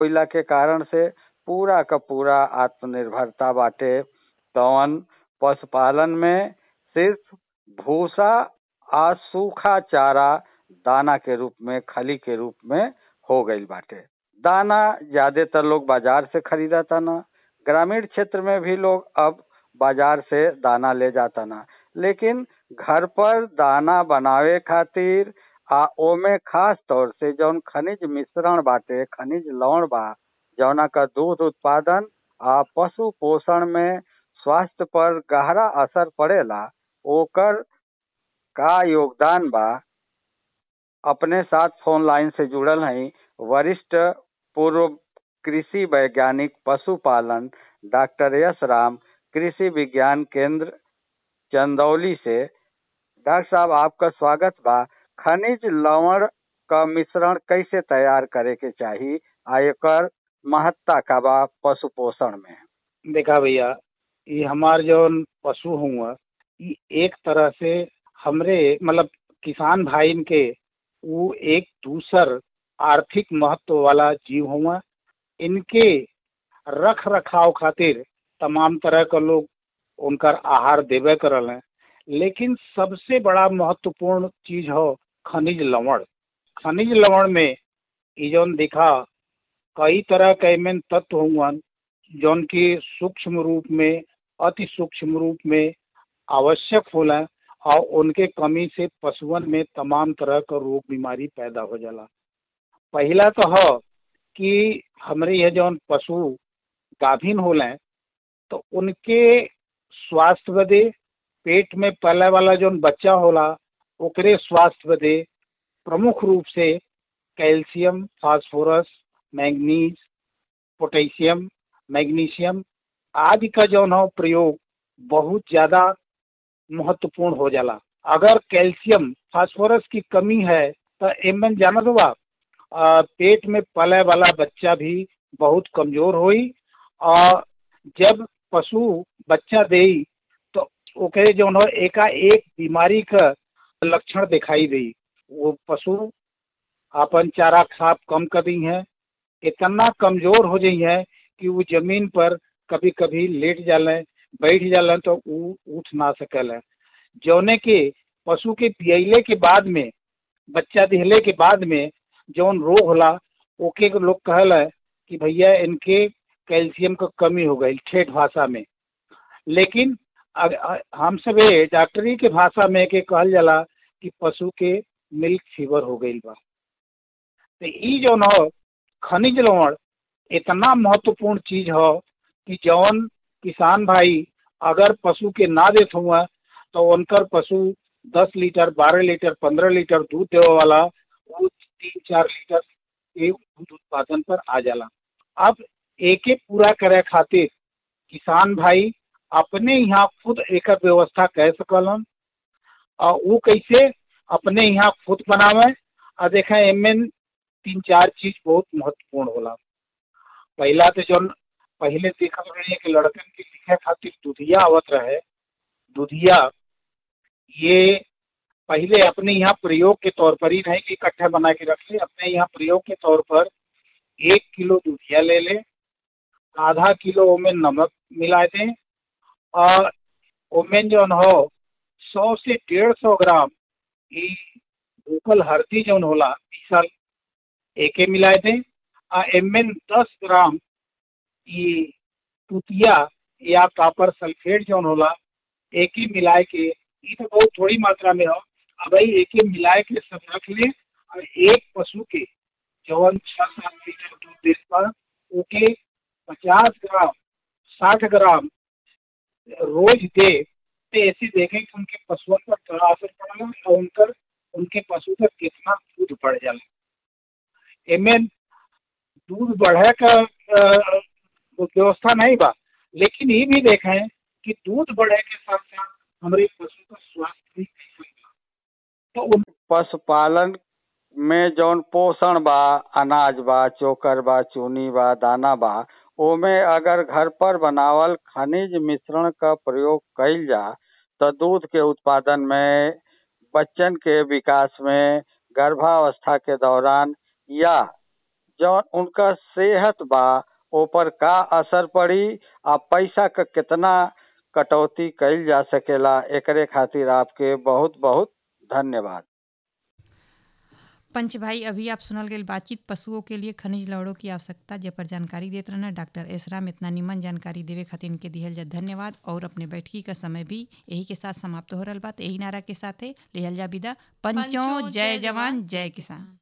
होइला के कारण से पूरा क पूरा आत्मनिर्भरता बाटे तवन पशुपालन में सिर्फ भूसा आ सूखा चारा दाना के रूप में खली के रूप में हो गईल बाटे दाना ज्यादातर लोग बाजार से खरीदता ना ग्रामीण क्षेत्र में भी लोग अब बाजार से दाना ले जाता ना लेकिन घर पर दाना बनावे खातिर आ ओमे खास तौर से जौन खनिज मिश्रण बाटे खनिज लवण बा जौना का दूध उत्पादन आ पशु पोषण में स्वास्थ्य पर गहरा असर पड़ेला ओकर का योगदान बा अपने साथ फोन लाइन से जुड़ल हई वरिष्ठ पूर्व कृषि वैज्ञानिक पशुपालन डॉक्टर यश राम कृषि विज्ञान केंद्र चंदौली से डॉक्टर साहब आपका स्वागत बा खनिज लवण का मिश्रण कैसे तैयार करे के चाही आ एकर महत्ता का बा पशु पोषण में देखा भैया ये हमार जौन पशु हुआ ये एक तरह से हमरे मतलब किसान भाईन के वो एक दूसर आर्थिक महत्व वाला जीव हुआ इनके रख रखाव खातिर तमाम तरह का लोग उनकर आहार देवे करल हैं लेकिन सबसे बड़ा महत्वपूर्ण चीज हो खनिज लवण खनिज लवण में ये जौन दिखा कई तरह के एमन तत्व हुआ जौन की सूक्ष्म रूप में अति सूक्ष्म रूप में आवश्यक होला और उनके कमी से पशुअन में तमाम तरह का रोग बीमारी पैदा हो जाला पहला तो हो कि हमरे यह जौन पशु गाभिन होले तो उनके स्वास्थ्य बदे पेट में पले वाला जौन बच्चा होला ओकरे स्वास्थ्य बदे प्रमुख रूप से calcium phosphorus manganese potassium magnesium आदि का जौन हो प्रयोग बहुत ज्यादा महत्वपूर्ण हो जाला अगर कैल्शियम फास्फोरस की कमी है तो एमन जानत बा पेट में पले वाला बच्चा भी बहुत कमजोर होई और जब पशु बच्चा दे तो ओकरे जौन हो एका एक बीमारी का लक्षण दिखाई दे वो पशु अपन चारा खाप कम कर दी है इतना कमजोर हो जाई है कि वो जमीन पर कभी कभी लेट जाले बैठ जालन तो उ उठ ना सकल है जौने के पशु के पियले के बाद में बच्चा दिहले के बाद में जौन रोग होला ओके लोग कहल है कि भैया इनके कैल्शियम का कमी हो गई ठेठ भाषा में लेकिन हम सब डॉक्टरी के भाषा में के कहल जाला कि पशु के मिल्क फीवर हो गई बा तो ई जौन हो खनिज लवण इतना महत्वपूर्ण चीज हो कि जौन किसान भाई अगर पशु के ना देत हुआ तो उनकर पशु दस लीटर बारह लीटर पंद्रह लीटर दूध देवे वाला वो तीन चार लीटर के दूध उत्पादन पर आ जाला अब एके पूरा करे खातिर किसान भाई अपने यहाँ खुद एक व्यवस्था कर सकलन और वो कैसे अपने यहाँ खुद बनावे और देखें एमन तीन चार चीज बहुत महत्वपूर्ण होला पहला तो जौन पहले देखल रहे कि लड़कन के लिखे खातिर दुधिया आवत रहे दुधिया ये पहले अपने यहाँ प्रयोग के तौर पर ही नहीं कि इकट्ठा बना के रख ले अपने यहाँ प्रयोग के तौर पर एक किलो दुधिया ले ले आधा किलो ओमें नमक मिला दें और ओमें जौन हो सौ से डेढ़ सौ ग्राम ई भूखल हल्दी जौन होला पीसल एके मिला दें और एमें दस ग्राम ई तुतिया या कापर सल्फेट जौन होला एक ही मिलाए के ये तो बहुत थोड़ी मात्रा में हो अब भाई एक ही मिलाए के सब रख ले और एक पशु के जौन छह सात लीटर दूध दे पर ओके पचास ग्राम साठ ग्राम रोज दे तो ऐसे देखें कि उनके पशुओं पर क्या असर पड़ेगा और उनकर उनके पशु पर कितना दूध बढ़ जाला एमें दूध बढ़े का व्यवस्था नहीं बा लेकिन ये भी देखें कि दूध बढ़े के साथ साथ हमारे पशु का स्वास्थ्य भी कैसे तो उन पशुपालन में जौन पोषण बा अनाज बा चोकर बा चूनी बा दाना बा ओमे अगर घर पर बनावल खनिज मिश्रण का प्रयोग कइल जा तो दूध के उत्पादन में बच्चन के विकास में गर्भावस्था के दौरान या जौन उनका सेहत बा ऊपर का असर पड़ी आ पैसा का कितना कटौती कइल जा सकेला एकरे खातिर आपके बहुत बहुत धन्यवाद पंच भाई अभी आप सुनल गई बातचीत पशुओं के लिए खनिज लवड़ों की आवश्यकता जे पर जानकारी देते रहना डॉक्टर एसराम इतना निमन जानकारी देवे खातिर इनके दिहल जा धन्यवाद और अपने बैठकी का समय भी यही के साथ समाप्त हो रहा बात यही नारा के साथ लेहल जा विदा पंचों जय जवान जय किसान